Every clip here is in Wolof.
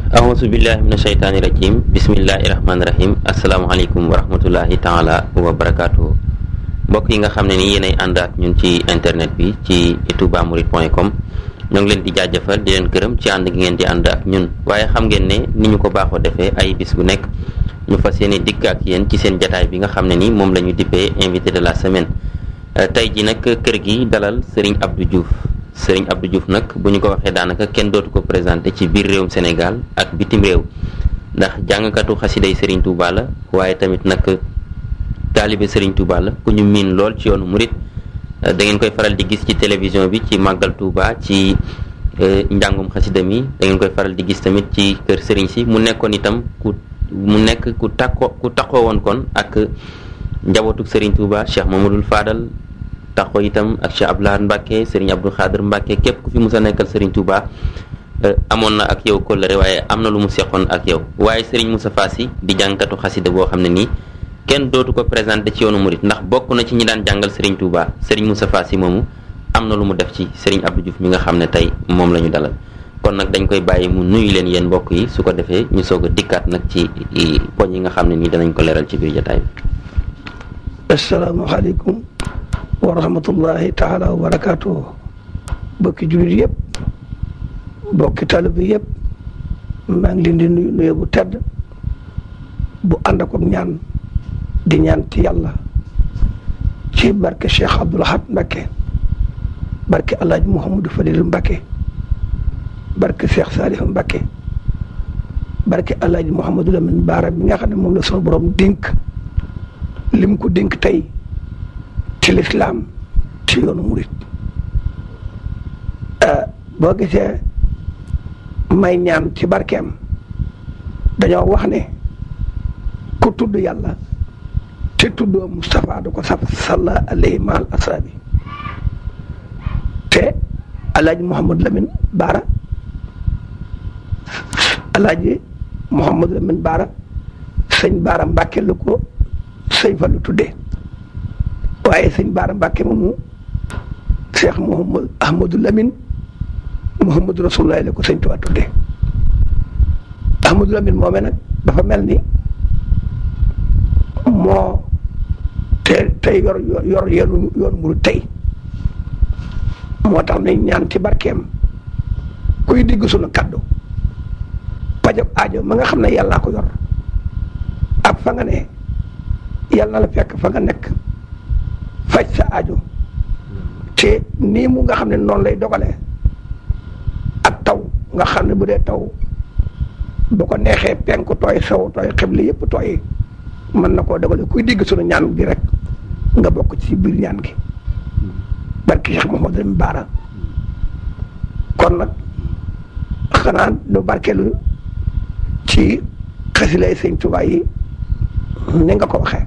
ahousu billahi min asheytaani rajim bismillahi rahmaani rahim asalaamaaleykum wa rahmatullahi taala wa barakaatu mbokk yi nga xam ne ni yéenay ànd ak ñun ci internet bi ci toubamourides point com ñoo ngi leen di jaajëfal di leen gërëm ci ànd gi ngeen di ànd ak ñun waaye xam ngeen ne ni ñu ko baaxoo defee ay bis bu nekk ñu fas yéene dikk ak yéen ci seen jataay bi nga xam ne ni moom la ñu dippee invité de la semaine tey ji nag kër gi dalal Serigne Abdou Diouf Serigne Abdou Diouf nag bu ñu ko waxee daanaka kenn dootu ko présenté ci biir réewum Sénégal ak bitim réew ndax jàngkatu xasiday Serigne Touba la waaye tamit nag taalibe Serigne Touba la ku ñu miin lool ci yoonu murit da ngeen koy faral di gis ci télévision bi ci màggal Touba ci njàngum xasida mi da ngeen koy faral di gis tamit ci kër Serigne si mu nekkoon itam ku mu nekk ku takko ku takkoo woon kon ak njabootuk Serigne Touba Cheikh Mamadou Fadal taxoo itam ak Cheikh Abdoulaye Mbacke Serigne Abdou Khader Mbacke képp ku fi mus a nekkal Serigne Touba amoon na ak yow kóllëre waaye am na lu mu seqoon ak yow waaye Serigne Moustapha Sy di jàngkatu xasida boo xam ne nii kenn dootu ko présenté ci yoonu murit ndax bokk na ci ñi daan jàngal Serigne Touba Serigne Moustapha Sy moomu am na lu mu def ci Serigne Abdou Diouf mi nga xam ne tey moom la ñu dalal kon nag dañ koy bàyyi mu nuyu leen yéen mbokk yi su ko defee ñu soog a dikkaat nag ci poñ yi nga xam ne nii danañ ko leeral ci biir jotaay bi. asalaamaaleykum wa rahmatullahi taala wa barakaatu bokki jullit yëpp bokki taalibe yëpp maa ngi leen di nuyu nuyu bu tedd bu ànd ak ñaan di ñaan ci yàlla ci barke Cheikh Abdoul Ahad Mbacké barke El Hadj Mouhamadou Fadil Mbacké barke Cheikh Salif Mbacké barke El Hadj Mouhamadou Lamine Baara bi nga xam ne moom la sunu borom dénk lim ko dénk tey ci lislaam ci yoonu murit boo gisee may ñaan ci barkeem dañoo wax ne ku tudd yàlla te tuddoo Moustapha du ko saf salla alayhi maal asaabi te alaaji Mouhamadou Lamine Baara alaaji Mouhamadou Lamine Baara sëñ Baara Mbàkke lu ko sëñ fa lu tuddee waaye sëñ Baara Mbàkke moomu Cheikh Mouhamad Ahmadou Lamine Mouhamadou Rasulullah la ko sëñ Tuubaa tuddee Ahmadou Lamine moomee nag dafa mel ni moo te tey yor yor yoonu yoonu muru tey moo tax nañ ñaan ci barkeem kuy digg sunu kaddu pajab aajo ma nga xam ne yàllaa ko yor ak fa nga ne yàlla na la fekk fa nga nekk faj sa aajo te nii mu nga xam ne noonu lay dogalee ak taw nga xam ne bu dee taw bu ko neexee penku tooy sow tooy xibli yëpp tooy mën na koo dogale kuy digg sunu ñaan gi rek nga bokk ci biir ñaan gi barki Cheikh Mouhamadou Lamine Baara kon nag xanaa du barkeelu ci xasilay sëñ Tuubaa yi ni nga ko waxee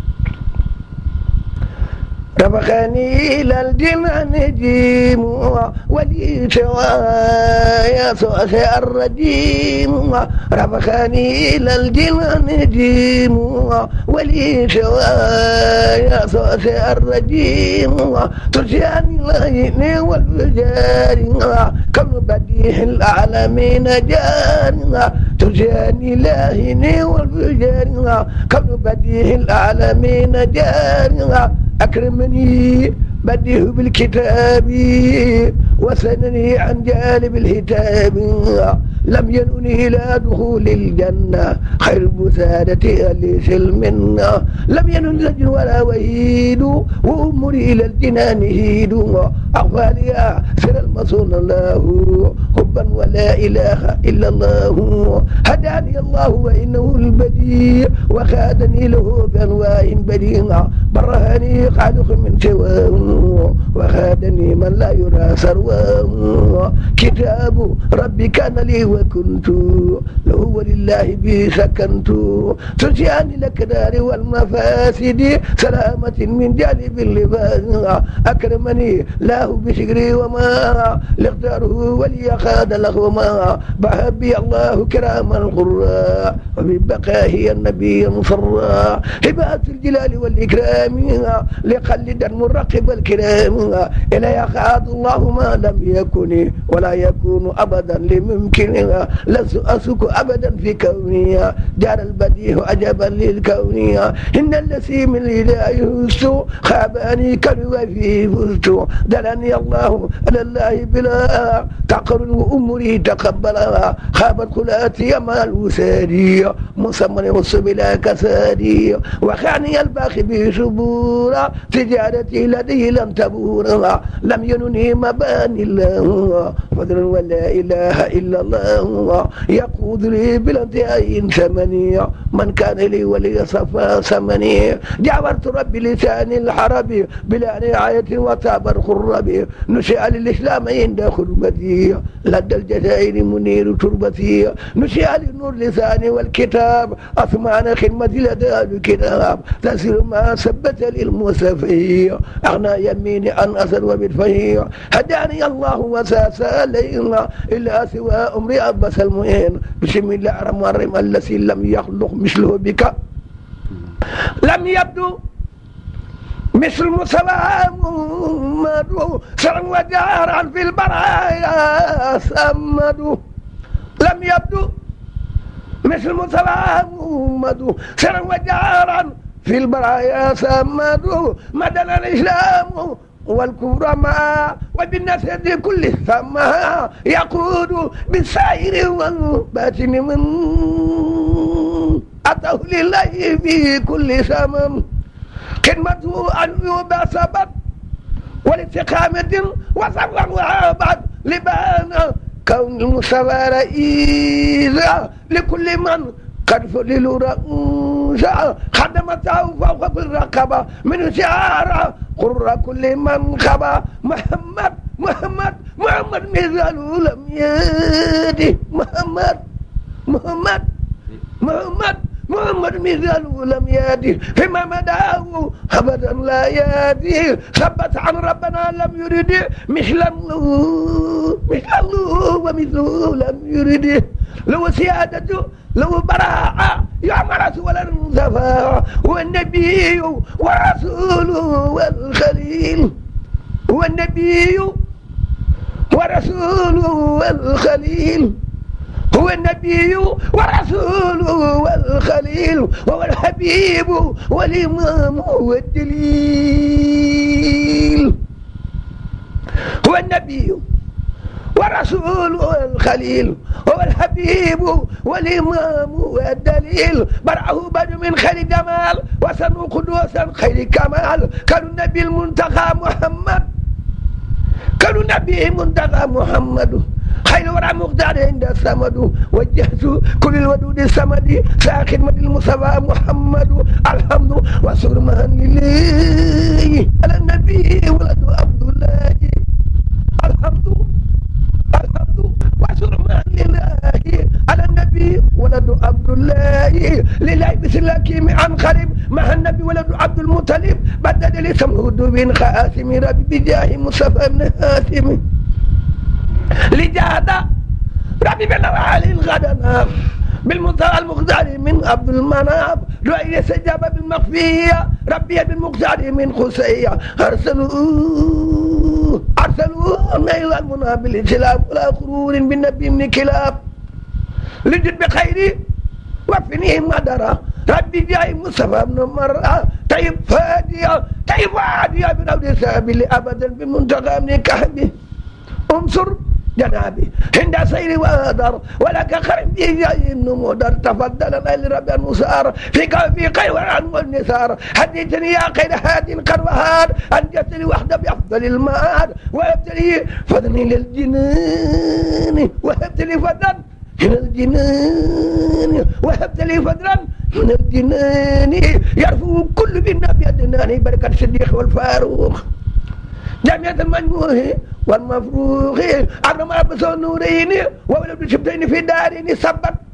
رفخني إلى الجنان جيم ولي شوايا سواسي الرجيم رفخني إلى الجنان جيم ولي شوايا سواسي الرجيم ترجعني العين والفجار كم بديح العالمين جار ترجعني العين والفجار كم بديح العالمين جار أكرمني بديه بالكتاب وسنني عن جانب الهتاب لم ينني إلى دخول الجنة خير بسادة أهل سلم لم ينن زجر ولا وهيد وأمري إلى الجنان هيد أغفى لي سر المصون الله حبا ولا إله إلا الله هداني الله وإنه البديع وخادني له بأنواع بديع برهني خالق من سواه وخادني من لا يرى سرواه كتاب ربي كان لي وكنت له ولله به سكنت ترجعني الأكدار والمفاسد سلامة من جانب اللباس أكرمني له بشكري وما لاختاره ولي خاد لهما بحبي الله كرام القراء وببقائه النبي مصرا هبات الجلال والإكرام كلامها لقلدا مرقب الكرام إلى يخاض الله ما لم يكن ولا يكون أبدا لممكنها لست أسك أبدا في كونها جار البديع عجبا للكونها إن الذي من الهداية فزت خابني كالوفي فزت دلني الله على الله بلا تعقل وأمري تقبلها خابت خلاتي مع الوسادي مصمم والسبلا كسادي وخاني الباخي بشبورا تجارتي لديه لم تبورا لم ينني مباني الله فضل ولا إله إلا الله يقود لي بلا انتهاء ثمني من كان لي ولي صفا ثمني جاورت ربي لسان الحرب بلا نهاية وتابر خربي نشأ للإسلام عند خربتي لدى الجزائر منير تربتي نشأ للنور لساني والكتاب أثمان خدمتي لدى الكتاب تسير ما ثبت للمصطفي أغنى يميني عن أسد وبالفهي هداني الله وساس علينا إلا سوى أمري أبس المهين بسم الله الرحمن الرحيم الذي لم يخلق مثله بك لم يبدو مثل مسلم محمد سرا وجارا في البرايا سمد لم يبدو مثل مسلم محمد سرا وجارا في البرايا سمد مدن الإسلام والكبرى ما وبالنسب كل ثمها يقود بالسائر والباطن من أتاه لله في كل سمم خدمته أن يبقى سبب والاستقامة وصبر وعبد لبان كون المصطفى رئيسا لكل من قد فلل رؤوسا خدمته فوق كل رقبة من شعار قر كل من خبا محمد محمد محمد مثال لم يدي محمد محمد محمد محمد مثال لم يأتي فيما مداه أبدا لا يأتي ثبت عن ربنا لم يرد مثله مثله ومثله لم يرد لو سيادته لو براءة يعمر ولا صفاء والنبي ورسوله والخليل والنبي ورسوله والخليل هو النبي ورسوله والخليل هو الحبيب والإمام والدليل هو النبي ورسوله الخليل هو الحبيب والإمام والدليل برعه بد من خير جمال وسنو قدوسا خير كمال كانوا النبي المنتقى محمد كانوا النبي منتقى محمد خير ورع مقدار عند الصمد وجهت كل الودود الصمد ساخدمة المصطفى محمد الحمد وسر مهن لله على النبي ولد عبد الله الحمد الحمد وسر مهن لله على النبي ولد عبد الله لله بسلاكيم عن قريب مع النبي ولد عبد المطلب بدل لسمه بن خاتم ربي بجاه مصطفى بن هاتم لجادة ربي بن علي الغدنا بالمنتهى المختار من عبد المناب رؤية سجابة بالمخفية ربي بالمختار من خسية أرسلوا أرسلوا نيل المنى بالإسلام ولا خرور بالنبي من كلاب لجد بخيري وفنيه مدرة ربي جاي مصطفى بن مرة طيب فادية طيب فادية بنود سابل أبدا بمنتقى من كهبي انصر جنابي عند سير وادر ولك خرم جاي النمودر تفضل لرب المسار في في خير والعن والنثار حديثني يا خير هاد قد وهاد انجتني وحده بافضل المآد وهبت لي فضلي للجنان وهبت لي فضلا من الجنان وهبت لي فضلا من الجنان يرفو كل بالنبي أدناني بركة الصديق والفاروق جامعة المجموع والمفروخ أنا ما بس نورين وولد شبتين في دارين سبت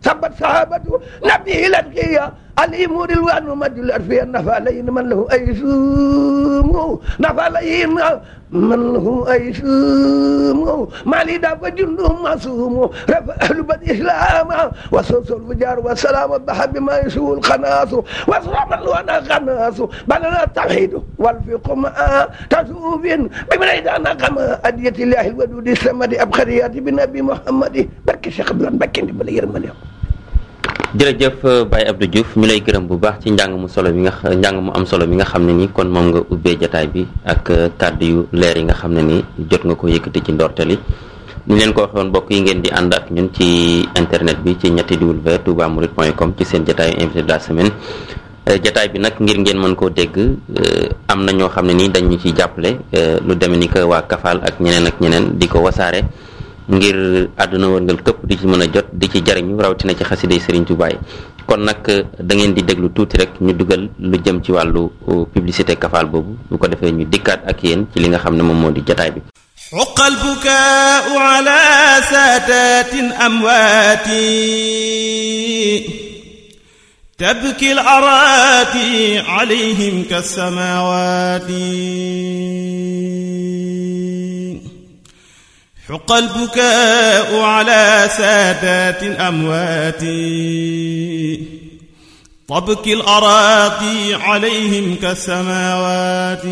sabat sahabatu nabi latqiya عليم رلوان مد الأرفية نفى لين من له أي سوم نفى لين من له أي سوم ما لي دافع جند معصوم رفع أهل بد إسلام وصوص الفجار والسلام بحب بما يسوء الخناس وصرم الوانا خناس بلنا التوحيد والفقه مع تسوف بمن إذا كما أدية الله الودود السمد أبخريات بنبي محمد بركي شيخ بلان بكين بلا يرمني jërëjëf Baye Abdou Diouf ñu lay gërëm bu baax ci njàng mu solo mi nga njàng mu am solo mi nga xam ne ni kon moom nga ubbee jataay bi ak kàddu yu leer yi nga xam ne ni jot nga ko yëkkati ci ndorteli ñu leen ko waxoon mbokk yi ngeen di ànd ak ñun ci internet bi ci ñetti w touba mouride point com ci seen jataayu invité de la semaine jataay bi nag ngir ngeen mën koo dégg am na ñoo xam ne ni dañu ciy jàppale lu demee ni que waa Kafal ak ñeneen ak ñeneen di ko wasaare ngir àdduna wërngal këpp di ci mën a jot di ci jariñu rawatina ci xasiday Serigne Touba yi kon nag da ngeen di déglu tuuti rek ñu dugal lu jëm ci wàllu publicité Kafal boobu bu ko defee ñu dikkaat ak yéen ci li nga xam ne moom moo di jataay bi حق البكاء على سادات أمواتي تبكي الأراتي عليهم كالسماوات حق البكاء على سادات أموات تبكي الأراضي عليهم كالسماوات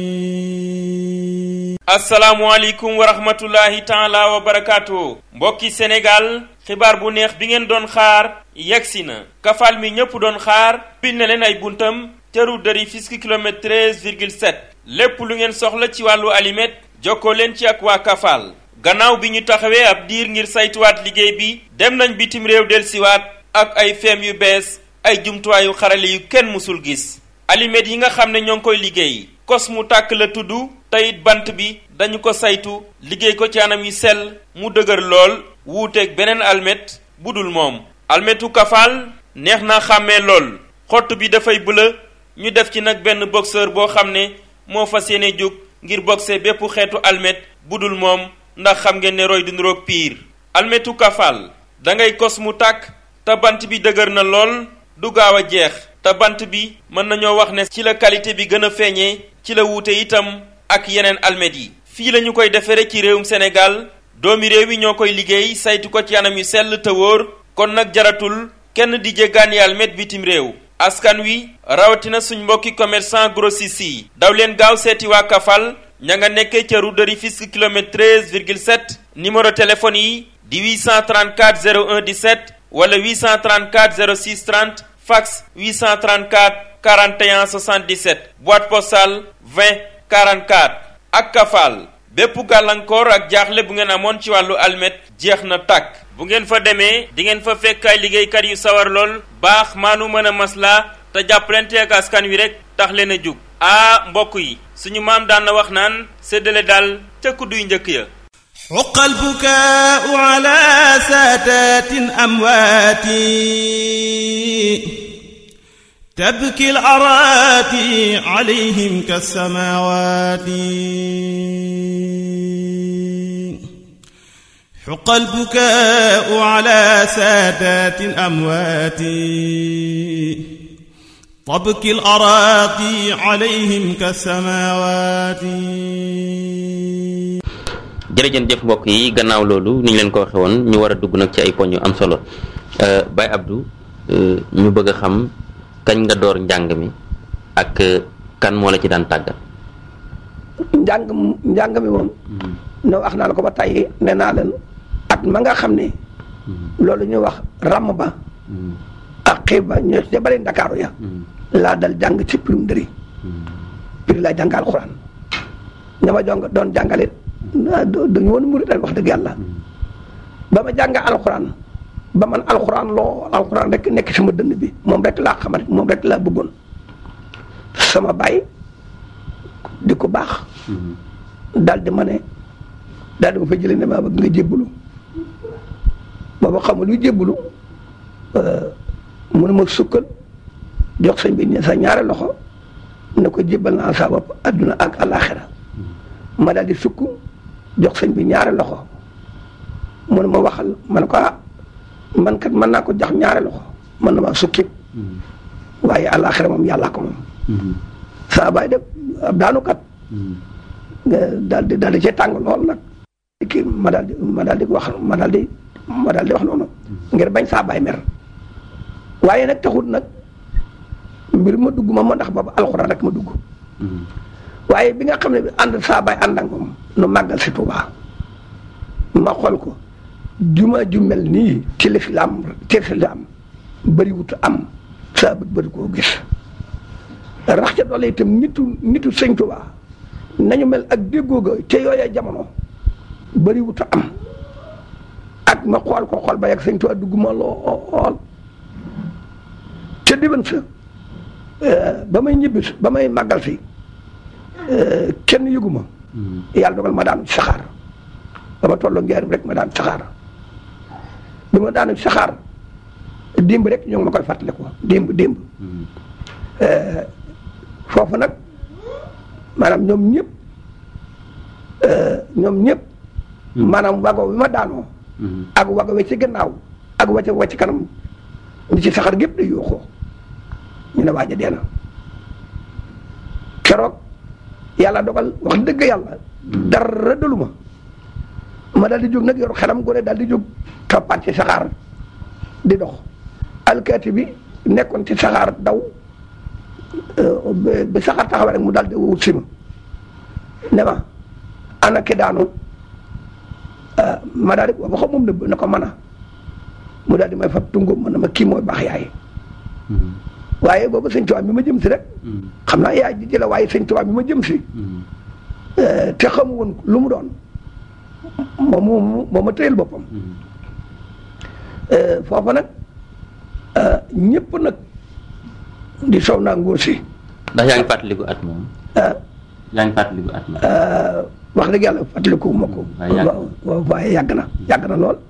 asalaamualeykum wa rahmatullahi taala wa barakaatu mbokki sénégal xibaar bu neex bi ngeen doon xaar yegsi na kafal mi ñépp doon xaar bil na leen ay buntam ca route de Rufisque kilomètre 13 virgule 7 lépp lu ngeen soxla ci wàllu alimet jokkoo leen ci ak waa kafal gannaaw bi ñu taxawee ab diir ngir saytuwaat liggéey bi dem nañ bitim réew delsiwaat ak ay feem yu bees ay jumtuwaayu xarale yu kenn musul gis alimet yi nga xam ne ñoo ngi koy liggéey kos mu tàkk la tudd teyit bant bi dañu ko saytu liggéey ko ci anam yi sell mu dëgër lool wuuteeg beneen almet bu dul moom almetu kafaal neex na xàmmee lool xott bi dafay bëla ñu def ci nag benn boxeur boo xam ne moo fas yéene jóg ngir boxe bépp xeetu almet bu dul moom ndax xam ngeen ne roy du niroog piir almetu kafaal dangay kos mu tàkk te bant bi dëgër na lool du gaaw a jeex te bant bi mën nañoo wax ne ci la qualité bi gën a feeñee ci la wuute itam ak yeneen almet yi fii la ñu koy defere ci réewum Sénégal doomi réew yi ñoo koy liggéey saytu ko ci anam yu sell te wóor kon nag jaratul kenn di jéggaani almet bitim réew askan wi rawatina suñ mbokki commerçant grossiste yi daw leen gaaw seeti waa Kafal ña nga nekkee ca route de Rufisque kilomètre 13 virgule 7 numéro téléphone yi di 834 01 17 wala 834 06 30 fax 834 41 77 boîte postale 20 44 ak Kafal bépp gàllankoor ak jaaxle bu ngeen amoon ci wàllu almet jeex na tàkk bu ngeen fa demee di ngeen fa fekk ay liggéeykat yu sawar lool baax maanu mën a maslaa te jàppalante ak askan wi rek tax leen a jug ah mbokk yi suñu maam daan na wax naan séddale daal ca kudduy njëkk ya حق البكاء على سادات أموات تبكي الأراتي عليهم كالسماوات حق البكاء على سادات أموات تبكي الأراضي عليهم كالسماوات jërëjën jëf mbokk yi gannaaw loolu ni ñu leen ko waxe woon ñu war a dugg nag ci ay poñ yu am solo Baye Abdou ñu bëgg a xam kañ nga door njàng mi ak kan moo la ci daan tàggat njàng njàng mi moom ne wax naa la ko ba tàyyi ne naa leen at ma nga xam ne loolu ñuy wax ràmm ba ak xiib ba ñoo ci bari ndakaaru ya laa dal jàng ci pirum dëri piri laa jàng alxuraan ña ma jong doon jàngalit dañu woon murit wax dëgg yàlla ba ma jàng alxuraan ba man alxuraan loo alxuraan rek nekk sama dënn bi moom rek laa xamat moom rek laa bëggoon sama baay di ko baax daal di ma ne daal di ma fa jëlee ne maa bëgg nga jébbalu booba xam lu jébbalu mu ne ma sukkal jox sëñ bi sa ñaari loxo ne ko jébbal naa sa bopp adduna ak alaxira ma daal di sukk jox sëñ bi ñaari loxo mu ne ma waxal ma ne ko ah man kat mën naa ko jox ñaari loxo mën na maa sukki waaye àllaaxira moom yàllaa ko moom saa baay def ab daanukat nga daal di daal di cee tàng lool nag kii ma daal di ma daal di wax ma daal di ma daal di wax noonu ngir bañ saa baay mer waaye nag taxut nag mbir ma dugg ma ma ndax boobu alxuraan rek ma dugg waaye bi nga xam ne bi ànd saa baay ànd ak moom nu màggal si Tuubaa ma xool ko juma ju mel nii ci lislaam ci lislaam bëriwut am saa bëgg bëri koo gis rax ca doole itam nitu nitu sëñ Tuubaa nañu mel ak déggoo ga ca yooya jamono bëriwut am ak ma xool ko xool ba yegg sëñ Tuubaa dugg ma lool ca diban sa ba may ñibbi ba may màggal si kenn yëgu ma yàlla dogal ma daanu ci saxaar ba ma tolloo njaarim rek ma daan saxaar bi ma daanu ci saxaar démb rek ñoo ngi ma koy fàttali ko démb démb foofu nag maanaam ñoom ñëpp ñoom ñëpp maanaam wago bi ma daanoo ak wago we ci gannaaw ak wacc wacc kanam ñi ci saxaar gépp day yooxoo ñu ne waaja dee na keroog yàlla dogal wax dëgg yàlla dara dalu ma ma daal di jóg nag yor xelam gone daal di jóg toppaat ci saxaar di dox alkaati bi nekkoon ci saxaar daw ba saxaar taxawee rek mu daal di wut si ma ne ma ana ki daanu ma daal di wax moom nëbb na ko mën a mu daal di may fab tungóom ma ne ma kii mooy baax yaay waaye boobu sëñ Tuubaa mi ma jëm si rek xam naa yaay ji jëla waaye sëñ Tuubaa mi ma jëm si te xamu woon lu mu doon moom moom moo ma tëyal boppam foofa nag ñëpp nag di sow naa nguur si ndax yaa ngi fàttaliku at moom yaa ngi fàttaliku at moom wax dëgg yàlla fàttaliku ma ko waaw waaye yàgg na yàgg na lool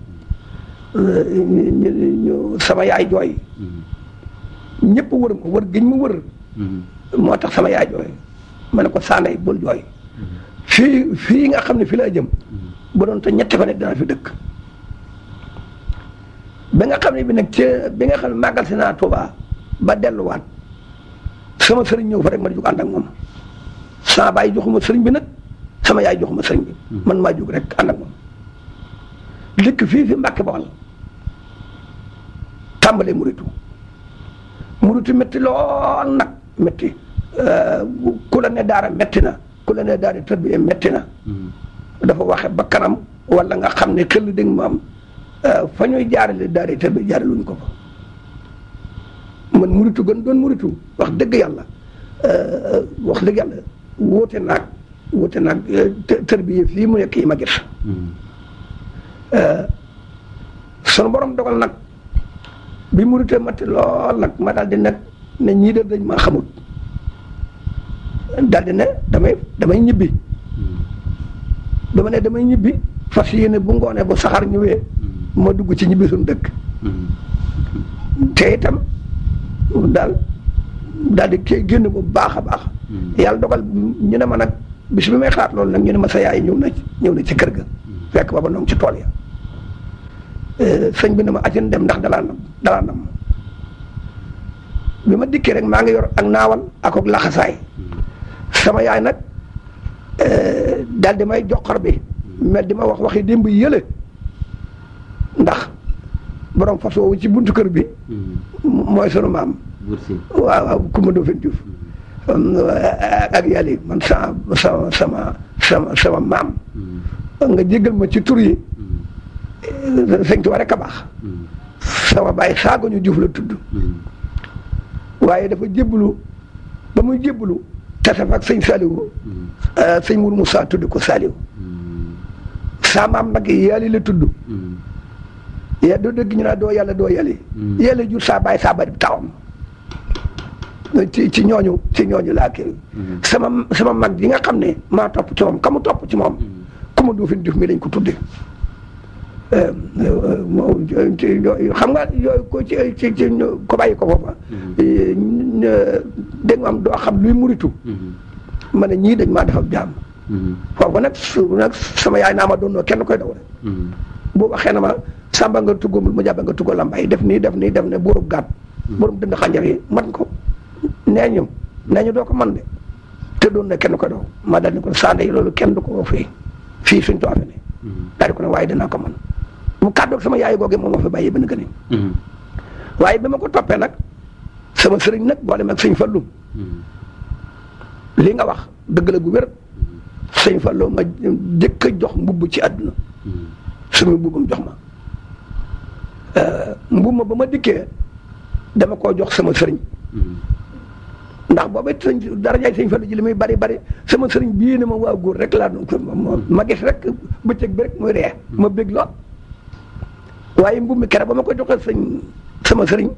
ñu sama yaay jooy ñëpp wër ma wër giñ ma wër moo tax sama yaay jooy ma ne ko saanay bul jooy fii fii nga xam ne fii laa jëm bu doon te ñetti fan it dana fi dëkk ba nga xam ne bi nag ci bi nga xam ne màggal si naa Tuubaa ba delluwaat sama sëriñ ñëw fa rek ma jóg ànd ak moom sama baay joxuma sëriñ bi nag sama yaay joxuma sëriñ bi man maa jóg rek ànd ak moom dëkk fii fi Mbàkke Bawal tàmbalee muritu muritu métti lool nag métti ku la ne daara métti na ku la ne daara tërbiye métti na dafa waxe ba kanam wala nga xam ne xel dégg ma am fa ñuy jaarale daara tërbiye jaaraluñ ko fa man muritu gën doon muritu wax dëgg yàlla wax dëgg yàlla wóote naag wóote naag tërbiye fii mu nekk yi ma gis sunu borom dogal nag bi muritee matti lool nag ma daal di nag ne ñii de dañ maa xamut daal di ne damay damay ñibbi dama ne damay ñibbi fas yéene bu ngoonee bu saxaar ñëwee ma dugg ci ñibbi suñu dëkk te itam daal daal di kii génn bu baax a baax yàlla dogal ñu ne ma nag bis bi may xalaat loolu nag ñu ne ma sa yaay ñëw na ñëw na ci kër ga fekk booba noonu ci tool ya sëñ bi ne ma atin dem ndax dalaa nam dalaa nam bi ma dikkee rek maa ngi yor ak naawal ak ak laxasaay sama yaay nag daal di may joxor bi mel di ma wax waxi démb yële ndax borom fas woowu ci buntu kër bi mooy sunu maam waaw waaw Kumba Ndoofeen Juuf ak yàlla yi man sama sama sama sama sama maam nga jéggal ma ci tur yi sëñ Tuubaa rek a baax sama baay saago ñu Juuf la tudd waaye dafa jébbalu ba muy jébbalu tasaf ak sëñ Saliou sëñ Mourou Moussa tudd ko Saliou saa maam nag yàlla la tudd ya doo dëgg ñu naa doo yàlla doo yàlli yàlla jur saa baay saa bari tawam ci ci ñooñu ci ñooñu laa kii sama sama mag yi nga xam ne maa topp ci moom ka mu topp ci moom ku ma duufin duf mi lañ ko tudde xam nga yooyu ko ci ci ci ko bàyyi ko foofa dégg nga am doo xam luy muritu ma ne ñii dañ maa defal jaam foofu nag su nag sama yaay naa ma doon kenn koy daw rek boo waxee na ma sàmba nga tuggumul mu jàbba nga tugga lambay def nii def nii def ne buurub gàtt buurub dënd xanjar yi man ko nee ñu nee ñu doo ko man de te doon na kenn ko doo ma dal ni ko sànde yi loolu kenn du ko fii fii suñ too fi ne daal di ko ne waaye dinaa ko man mu kàddoog sama yaay googe moom moo fi bàyyi ba gën waaye bi ma ko toppee nag sama sëriñ nag boole mag sëñ Fallu li nga wax dëgg la gu wér sëñ Fallu ma jëkk a jox mbubb ci àdduna sumi mbubbam jox ma mbubb ma ba ma dikkee dama koo jox sama sëriñ ndax booba sëñ darajaay sëñ Fallu ji li muy bari bari sama sëriñ bii ne ma waa góor rek laa doon ma gis rek bëccëg bi rek muy ree ma bég lool waaye mbubb mi kere ba ma ko joxee sëñ sama sëriñ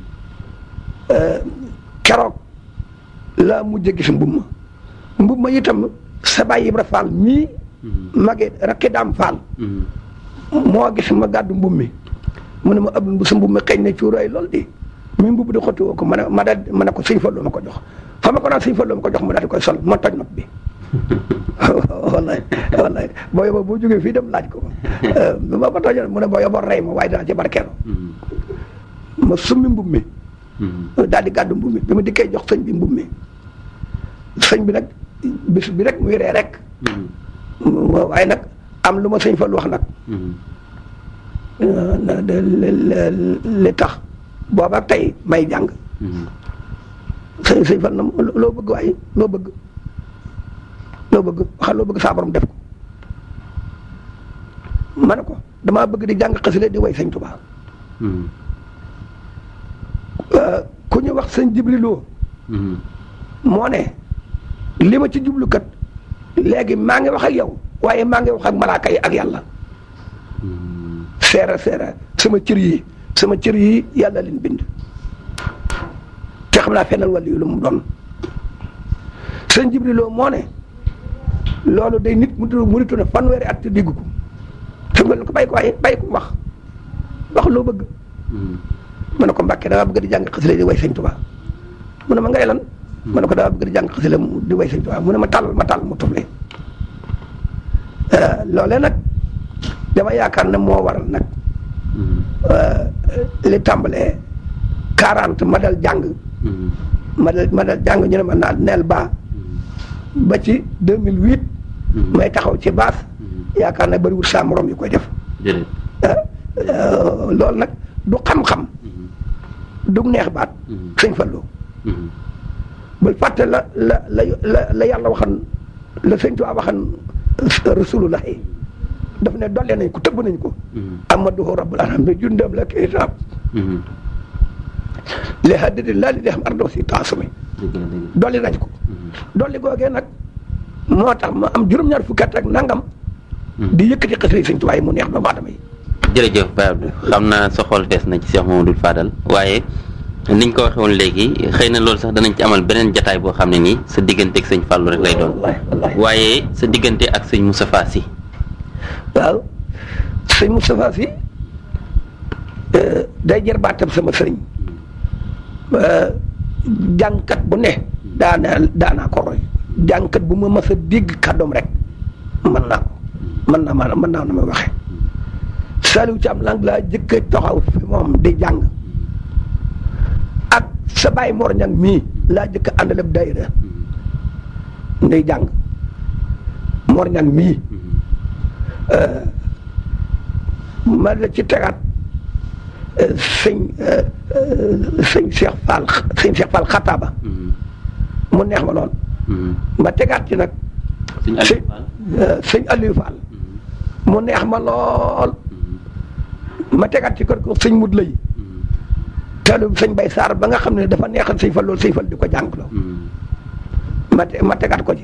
keroog laa mujj gis mbubb ma mbubb ma itam sa baay Ibra Fall mii mage rakki daam Fall moo gis ma gàddu mbubb mi mu ne ma ab bu sa mbubb mi xëy na cuuraay lool di mi mbubb di xotti woo ko ma ne ma daal ma ne ko sëñ Fallu ma ko jox fa ma ko naan sëñ Fallu ma ko jox mu daal di koy sol ma toj nopp bi wallaay wallaay boo yóbboo boo jógee fii dem laaj ko bi ma ko tojee mu ne boo yóbboo rey ma waaye dana ci barkeelu ma summi mbubb mi daal di gàddu mbubb mi bi ma dikkee jox sëñ bi mbubb mi sëñ bi nag bis bi rek muy ree rek waaye nag am lu ma sëñ Fallu wax nag li tax booba tey may jàng sëñ sëñ Fallu na loo bëgg waaye loo bëgg loo bëgg waxal loo bëgg saa borom def ko ma ne ko damaa bëgg di jàng xasile di way sëñ Tuubaa ku ñu wax sëñ Jibriloo moo ne li ma ci jublukat léegi maa ngi wax ak yow waaye maa ngi wax ak malaaka yi ak yàlla seera seera sama cër yi sama cër yi yàlla leen bind te xam naa fenal wàllu yu lu mu doon sëñ Jibriloo moo ne loolu day nit mu mu nitu ne fanweeri at te diggu ko te nga ko bàyyi ko waaye bàyyi ko wax wax loo bëgg ma ne ko Mbàkke damaa bëgg di jàng xasile di way sëñ Tuubaa mu ne ma ngay lan ma ne ko damaa bëgg di jàng xasile di way sëñ Tuubaa mu ne ma tàll ma tàll mu tufle loolee nag dama yaakaar ne moo waral nag li tàmbalee quarante ma dal jàng ma dal ma dal jàng ñu ne ma naan neel baa ba ci deux mille huit may taxaw ci baas yaakaar ne bariwul saa morom yi koy def loolu nag du xam-xam du neex baat sëñ Fallu bul fàtte la la la la yàlla waxan la sëñ Tuubaa waxan rasulullah yi daf ne dolle nañ ko tëbb nañ ko amaduhu rabbul alamin jundam la kitaab li haddidi laa li dexam ardo si taasumi dolli nañ ko dolli googee nag moo tax ma am juróom-ñaar fukki at ak nangam di yëkkati xasida sëñ Tuubaa yi mu neex doomu aadama yi jërëjëf Baye Abdou xam naa sa xol des na ci Cheikh Mamadou Fadal waaye niñ ko waxee woon léegi xëy na loolu sax danañ ci amal beneen jataay boo xam ne nii sa diggante ak sëñ Fallou rek lay doon waaye sa diggante ak sëñ Moustapha Sy waaw sëñ Moustapha Sy day jër baatam sama sëriñ jàngkat bu ne daana daanaa ko roy jàngkat bu ma mas a dégg kàddoom rek mën naa ko mën naa maanaam mën naa na may waxee Saliou Thiam lang laa jëkk a taxaw fi moom di jàng ak sa baay Mor Ñang mii laa jëkk a àndal ab daayira ngay jàng Mor Ñang mii ma la ci tegaat sëñ sëñ Cheikh Fall sëñ Cheikh Fall xataaba mu neex ma lool ma tegaat ci nag sëñ sëñ Aliou Fall mu neex ma lool ma tegaat ci kër ko sëñ mut lay teelu sëñ bay saar ba nga xam ne dafa neexal sëñ Fall loolu sëñ Fall di ko jàngloo ma ma tegaat ko ci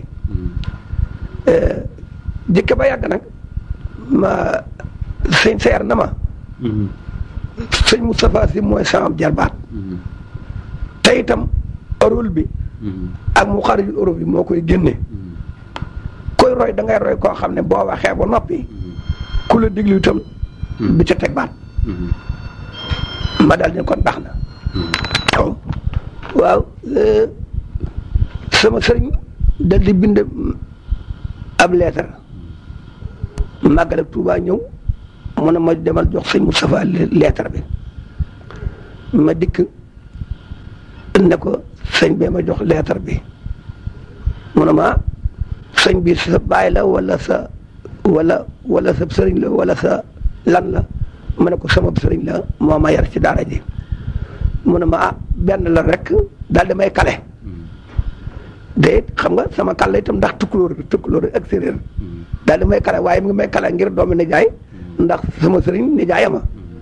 jëkke ba yàgg nag ma sëñ seer na ma sëñ Moustapha Sy mooy sama jarbaat te itam rôle bi ak mu xarijul Europe bi moo koy génne koy roy da ngay roy koo xam ne boo waxee ba noppi ku la diglu itam du ca teg baat ma daal ne kon baax na waaw sama sëriñ dal di bind ab leetar màggal ak Tuubaa ñëw mu ne ma demal jox sëñ Moustapha lettre bi ma dikk ne ko sëñ bee ma jox lettre bi mu ne ma sëñ bi sa baay la wala sa wala wala sa sëriñ la wala sa lan la ma ne ko sama sëriñ la moo ma yar ci daara ji mu ne ma ah benn la rek daal di may kale de xam nga sama kàlla itam ndax tukkulóor tukkulóor ak séeréer daal di may kale waaye mu ngi may kale ngir doomi nijaay ndax sama sëriñ nijaayama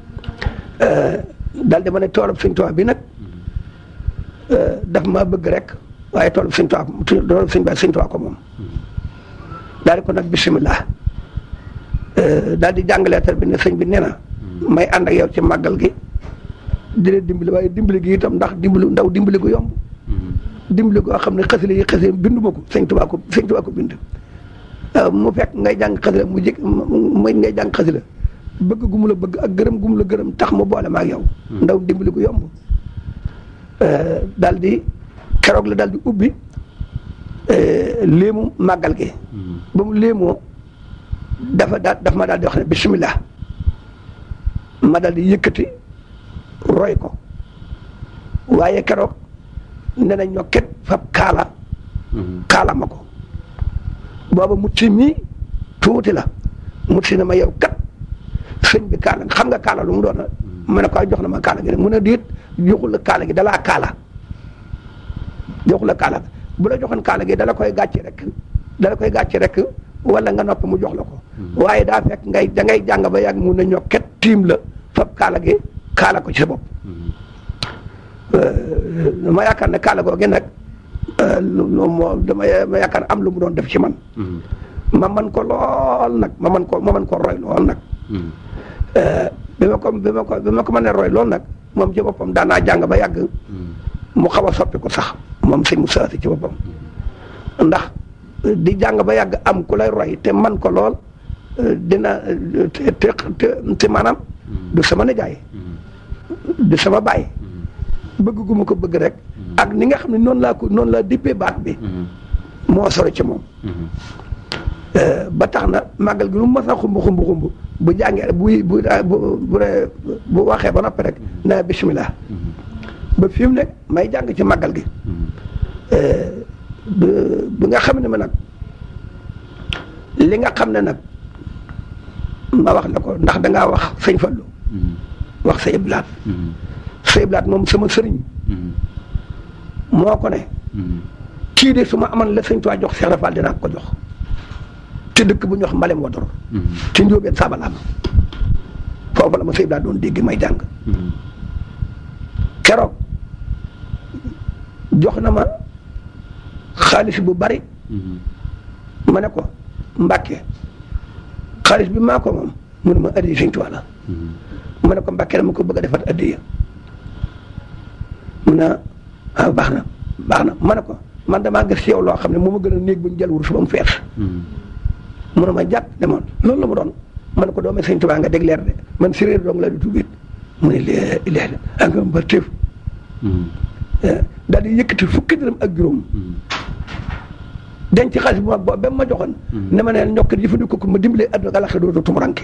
daal di ma ne toolub Sëñ Tuubaa bi nag daf ma bëgg rek waaye toolub Sëñ Tuubaa toolub Sëñ Ba Sëñ Tuubaa ko moom daal di ko nag bisimilah daal di jàng leetar bi ne sëñ bi nee na may ànd ak yow ci màggal gi di leen dimbali waaye dimbali gi itam ndax dimbali ndaw dimbali gu yomb dimbali goo xam ne xasile yi xasile bindu ma ko sëñ Tuubaa ko sëñ Tuubaa ko bind mu fekk ngay jàng xasile mu jëkk muy ngay jàng xasile bëgg gu mu la bëgg ak gërëm gu mu la gërëm tax mu boole ma ak yow ndaw dimbali gu yomb daal di keroog la daal di ubbi léemu màggal gi ba mu léemoo dafa daal dafa ma daal di wax ne bisimilah ma daal di yëkkati roy ko waaye keroog ne na ñokket fab kaala kaala ma ko booba mutti mii tuuti la mutti na ma yow kat sëñ bi kaala xam nga kaala lu mu doon ma ne ko jox na ma kaala gi mu ne diit joxul la kaala gi dalaa kaala joxul la kaala bu la joxoon kaala gi dala koy gàcce rek dala koy gàcce rek wala nga nopp mu jox la ko waaye daa fekk ngay da ngay jàng ba yàgg mun na ñokket tiim la fab kaala gi kaala ko ci sa bopp ma yaakaar ne kaala googu nag lu moo dama ma yaakaar am lu mu doon def ci man ma man ko lool nag ma man ko ma man ko roy lool nag bi ma ko bi ma ko bi ma ko mënee roy lool nag moom ci boppam daan naa jàng ba yàgg mu xaw a soppi ko sax moom sëñ Moussa si ci boppam ndax di jàng ba yàgg am ku lay roy te man ko lool dina te te te maanaam du sama nijaay du sama baay bëgg gu ma ko bëgg rek ak ni nga xam ne noonu laa ko noonu laa dippee baat bi moo sori ci moom ba tax na màggal gi lu mu mës a xumb xumb xumb bu jàngee bu bu bu bu waxee ba noppi rek na bisimilah ba fi mu ne may jàng ci màggal gi bi nga xam ne ma nag li nga xam ne nag ma wax la ko ndax dangaa wax sëñ Fallu wax sa iblaat sa iblaat moom sama sëriñ moo ko ne kii de su ma amoon la sëñ Tuubaa jox Seex Rafal dinaa ko jox te dëkk bu ñu wax mbalem wador ci njóobeen saabalaama foofu la ma sa iblaat doon dégg may jàng keroog jox na ma xaalis bu bari ma ne ko mbàkke xaalis bi maa ko moom mu ne ma addiya sëñ Tuubaa la ma ne ko mbàkke dama ko bëgg a defat addiya mu ne ah baax na baax na ma ne ko man damaa gis yow loo xam ne moo ma gën a néeg bu ñu jël wurus ba mu fees mu ne ma jàpp demoon loolu la mu doon ma ne ko doomee sëñ Tuubaa nga dégg leer de man séréer dong la di tuubit mu ne lee lee ak nga mbar téef daal di yëkkati fukki dërëm ak juróom denc xaalis bu mag boobu ba ma joxoon ne ma ne ñokk jëfandikoo ko ma dimbalee àdduna galaxe dootu tumuranke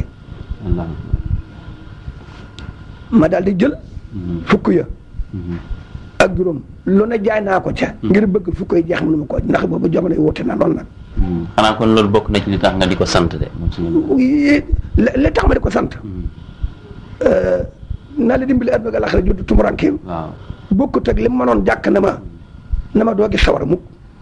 ma daal di jël fukk ya ak juróom lu ne jaay naa ko ca ngir bëgg fukk yi jeex mënu ma ko ndax boobu jamono yi wute na lool nag xanaa kon loolu bokk na ci li tax nga di ko sant de moom suñu li tax ma di ko sant naa la dimbali àdduna galaxe dootu tumuranke waaw bokkut ak li mu mënoon jàkk na ma na ma doo gis sawara mukk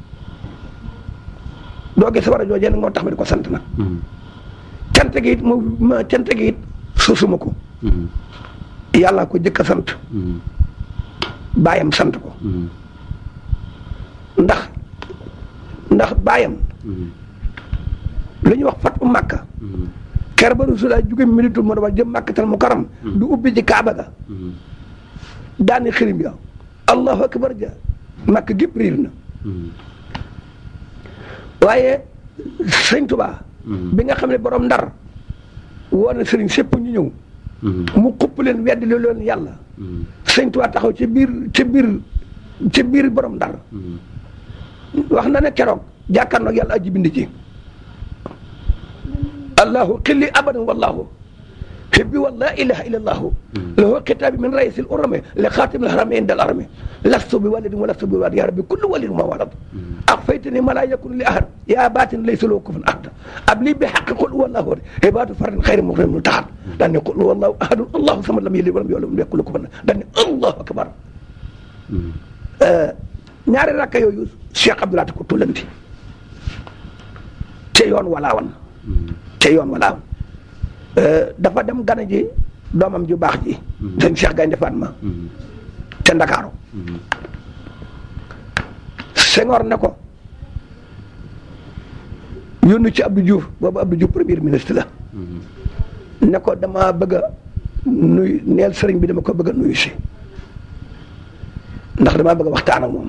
doo gis sawara joojee nag moo tax ma di ko sant nag cant gi it mu ma cant gi it suusuma ko yàlla ko jëkk a sant baayam sant ko ndax ndax baayam lu ñuy wax fat u màkka ker ba Rasulullah jóge militu mu war jëm màkkatal mu karam du ubbi ci kaaba ga daani xirim ya allahu akbar ja màkk gépp riir na waaye sëñ Tuubaa bi nga xam ne borom ndar woo na sëriñ sépp ñu ñëw mu xupp leen weddi li leen yàlla sëñ Tuubaa taxaw ci biir ci biir ci biir borom ndar wax na ne keroog jàkkaarloog yàlla aji bind ci allahu xilli abadan wallahu حبي والله إله إلا الله له كتاب من رئيس الأرم لخاتم الهرمين عند الأرم لست بولد ولست بولد يا ربي كل ولد ما ولد أخفيتني ما لا يكون لأحد يا باطن ليس له كفن أحد أبلي بحق قل هو الله عباد فرد خير مغرم ملتحد لأن قل هو الله أحد الله صمد لم يلد ولم يولد ولم يكن له كفن لأن الله أكبر ñaari rakka yooyu Cheikh Abdoulaye ko tullanti te yoon walaawan te yoon walaawan dafa dem gana ji doomam ju baax ji sëñ Cheikh Gaynde Fatma te Ndakaaru Senghor ne ko yónni ci Abdou Diouf boobu Abdou Diouf premier ministre la ne ko dama bëgg a nuyu neel sëriñ bi dama ko bëgg a nuyu si ndax damaa bëgg a waxtaan ak moom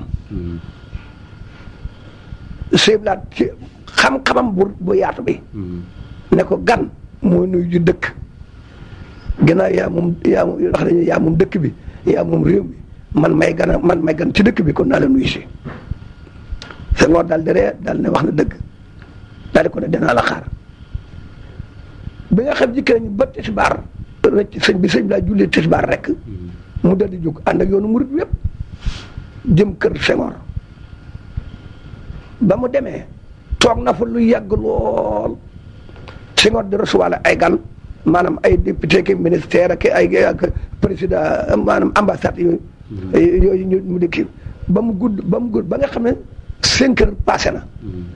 sëyblaat ci xam-xamam bu bu yaatu bi ne ko gan mooy nuyu ju dëkk gannaaw yaa moom yaa moom wax nañu yaa moom dëkk bi yaa moom réew mi man may gan a man may gan ci dëkk bi kon naa la nuyu si Senghor daal di ree daal ne wax na dëgg daal di ko ne dinaa la xaar bi nga xam jikki nañu ba tisbaar rëcc sëñ bi sëñ bi laa jullee tisbaar rek mu dal di jóg ànd ak yoonu murit yépp jëm kër Senghor ba mu demee toog na fa lu yàgg lool Senghor di recevoir ay gan maanaam ay député ki ministère ak ay ak président maanaam ambassade yooyu yooyu ñu mu di kii ba mu gudd ba mu gudd ba nga xam ne cinq heures passé na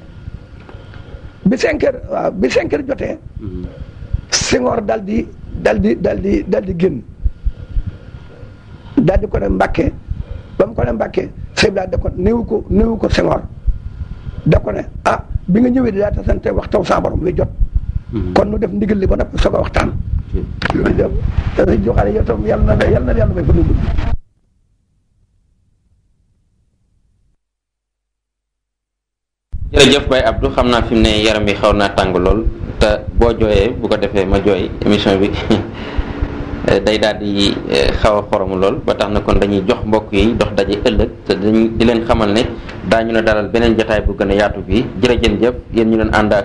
bi cinq heures waaw bi cinq heures jotee Senghor dal di dal di dal di dal di génn daal di ko ne Mbàkke ba mu ko ne Mbàkke sëñ da ko néewu ko néewu ko Senghor da ko ne ah bi nga ñëwee di daa tasante wax taw sa borom wi jot kon nu def ndigal li ba noppi soog a waxtaan loolu dem dana joxaane yow tam yàlla na yàlla na yàlla may fa nu gudd jërëjëf Baye Abdou xam naa fi mu ne yaram bi xaw naa tàng lool te boo jooyee bu ko defee ma jooy émission bi day daal di xaw a xoromu lool ba tax na kon dañuy jox mbokk yi dox daje ëllëg te dañuy di leen xamal ne daañu ne dalal beneen jotaay bu gën a yaatu bi jërëjëf yéen ñu leen ànd ak